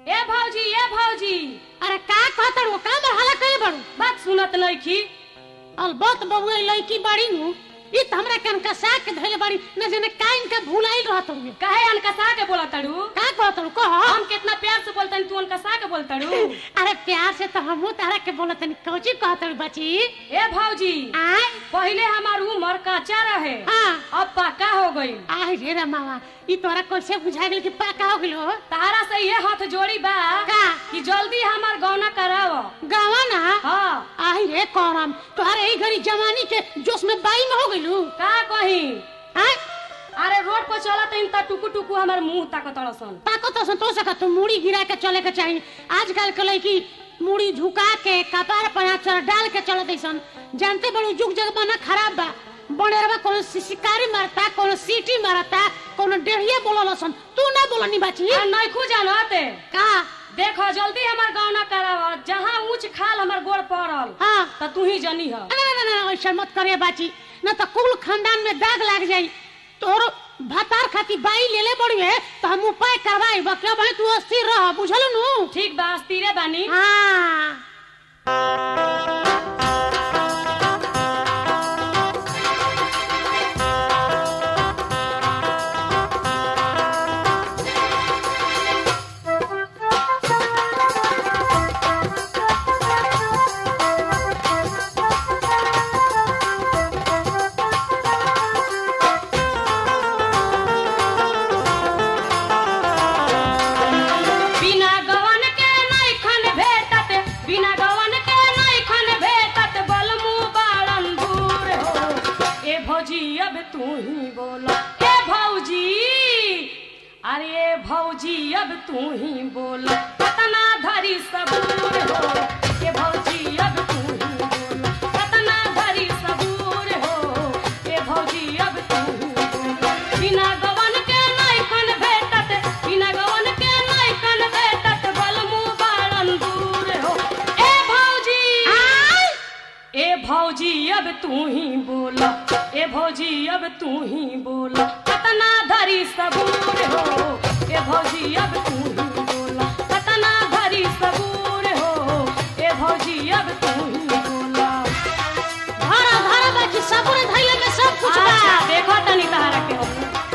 ए भौजी ए भौजी अरे का कहतड़ का बरहाला करे बड़ू बात सुनत नइखी अलबत बबुआ लड़की बड़ी नु ई त हमरा कन कसा के धइले बड़ी न जाने का इनका भुलाइल रहत हुए काहे अनकसा के बोला तड़ू का कहतड़ कह हम कितना प्यार से बोलतनी तू अनकसा के बोल तड़ू अरे प्यार से तो हमहू तारा के बोलत नहीं कौची कहतड़ बची ए भौजी आय पहिले हमार उम्र कच्चा रहे हाँ अब पक्का हो गई आय रे रे मामा ई तोरा कैसे बुझा गेल कि पाका हो गेलो तारा से ये हाथ जोड़ी बा का कि जल्दी हमार गौना कराव गावा ना हाँ आय रे करम तोहरे ई घड़ी जवानी के जोश में बाई में हो गेलू का कही आय अरे रोड पर चलत इन त टुकु टुकु हमार मुंह ताकत सन पाको तो संतो सका तू मुड़ी गिरा के चले के चाहिए आजकल के लड़की मुड़ी झुका के कपार पर आचर डाल के चलत ऐसन जानते बड़ू जुग जगबाना खराब बा बनेरवा कोनो सि- शिकारी मारता कोनो सीटी मारता कोनो डेढ़िया बोलल सन तू ना बोलनी बाची आ नइखू जानते का देखो जल्दी हमार गौना कराव जहाँ ऊंच खाल हमार गोड़ पड़ल हाँ त तू ही जनी ह ना ना ना, ना ऐसा मत करे बाची न तो कुल खानदान में दाग लाग जाई तोर भतार खाती बाई ले ले बड़ी है तो हम उपाय करवाई बकिया भाई तू अस्थिर रह बुझल नु ठीक बा अस्थिरे बानी हाँ बिना गवन के नइखन भेटत बिना गवन के नइखन भेटत बलमु बाड़न दूर हो ए भौजी अब तू ही बोला ए भौजी अरे ए भौजी अब तू ही बोला कतना धरी सबूर हो ए भौजी अब तू ही बोला कतना धरी सबूर हो ए भौजी अब तू ही बोला बिना गवन के नइखन भेटत बिना गवन के नइखन भेटत बलमु बाड़न दूर हो ए भौजी ए भौजी अब तू ही बोला ए भौजी अब तू ही बोला कतना धरी सबूर हो ए भौजी अब तू ही बोला कतना धरी सबूर हो ए भौजी अब तू ही बोला धारा धारा बाकी सबरे धैले में सब कुछ बा अच्छा देखो तनी तहरा के हो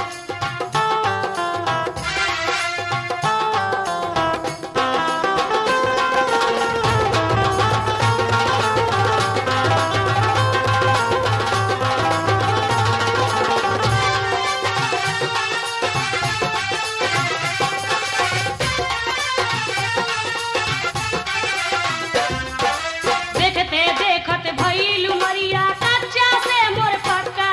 देखते देखत भइल मरिया कच्चा से मोर पक्का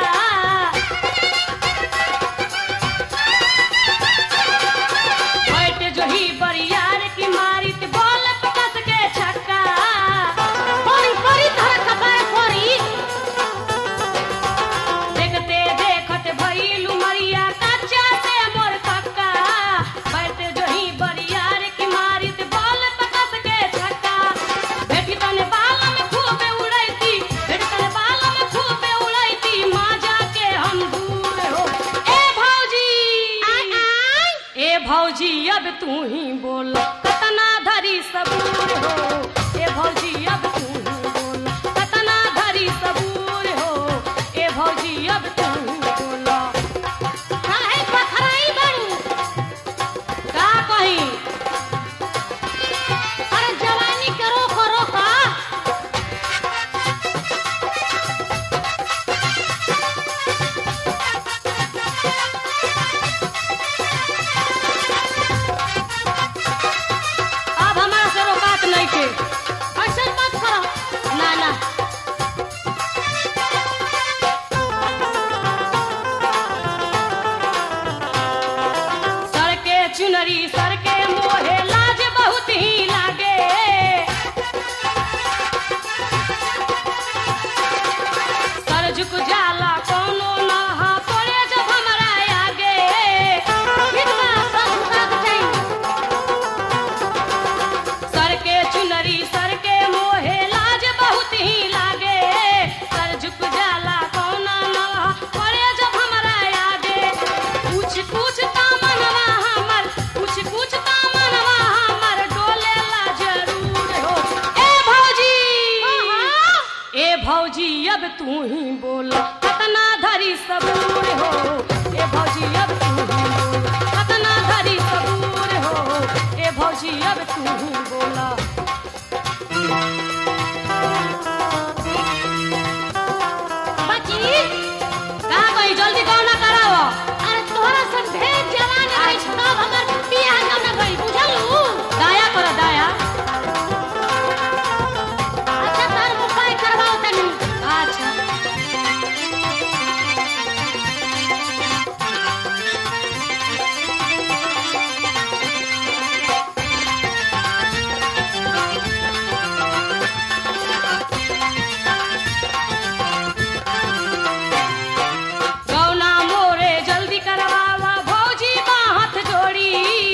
बैठ जो ही बरियार की मारित बॉल कस के छक्का परी परी धारा कपार परी देखते देखत भइल मरिया कच्चा से मोर पक्का बैठ जो ही बरियार की मारित बॉल कस के छक्का बेटी तने बाल में खूबे उड़ैती बेटी तने बाल में खूबे उड़ैती माँ जाके हम दूर हो ए भौजी आय आय ए भौजी अब तू ही बोल कतना धरी सबूर हो ए भौजी अब तू ही बोल कतना धरी सबूर हो ए भौजी अब तू ही बोल काहे पखराई बड़ू का कही अरे जवानी के रोक रोक अब हमारा से रोकात नहीं के ऐसे मत करो ना ना सर के चुनरी सर के मोहे लाज बहुत ही लागे सर झुक जाला कोनो ना हा पड़े जब हमरा आगे ठीक बा सब झुका के चाहिए सर के चुनरी सर के मोहे लाज बहुत ही लागे सर झुक जाला कौना ना पड़े जब हमरा आगे कुछ कुछ ता मनवा हमर कुछ कुछ ता मनवा हमर अब तू ही बोल कतना धरी सबूर हो ए भौजी अब तू ही बोल कतना धरी सबूर हो ए भौजी अब तू ही बोला बाची कहाँ गई जल्दी गौना कराओ अरे तोहरा सब ढेर जवान है तब हमर बियाह न न गई बुझलू दाया करो दाया अच्छा तार उपाय करवाओ तनी अच्छा गौना मोरे जल्दी करवावा भौजी बा हाथ जोड़ी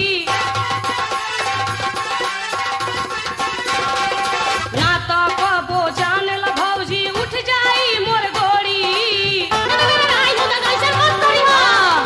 ना तो कबो जान ल भौजी उठ जाई मोर गोड़ी आई हो ना ऐसे मत करी हो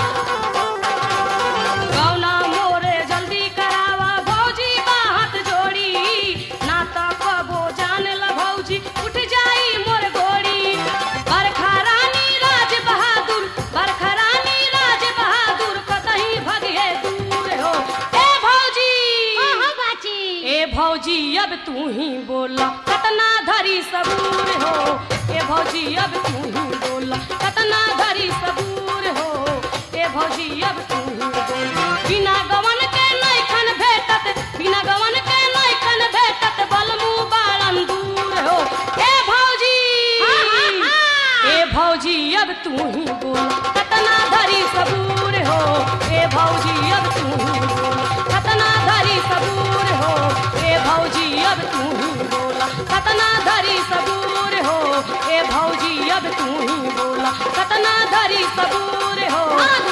गौना मोरे जल्दी करावा भौजी बा हाथ जोड़ी ना तो कबो जान ल भौजी उठ जाई मोर गोड़ी बरखा रानी राज बहादुर बरखा रानी राज बहादुर कतही भगे दूर हो ए भौजी हां हां बाची ए भौजी अब तू ही बोला कतना धरी सबूर हो ए भौजी अब तू ही बोला कतना धरी सबूर हो ए भौजी अब तू ही बोला बिना गवन के नैखन भेटत बिना गवन के नैखन भेटत बलमू बाळन दूर हो ए भौजी हाँ, हाँ, हाँ। ए भौजी अब तू ही बोला कतना धरी सबूर हो ए भौजी अब तू ही बोला कतना धरी सबूर हो ए भौजी अब तू ही बोला कतना धरी सबूर हो ए भौजी अब तू ही बोला कतना धरी सबूर हो हां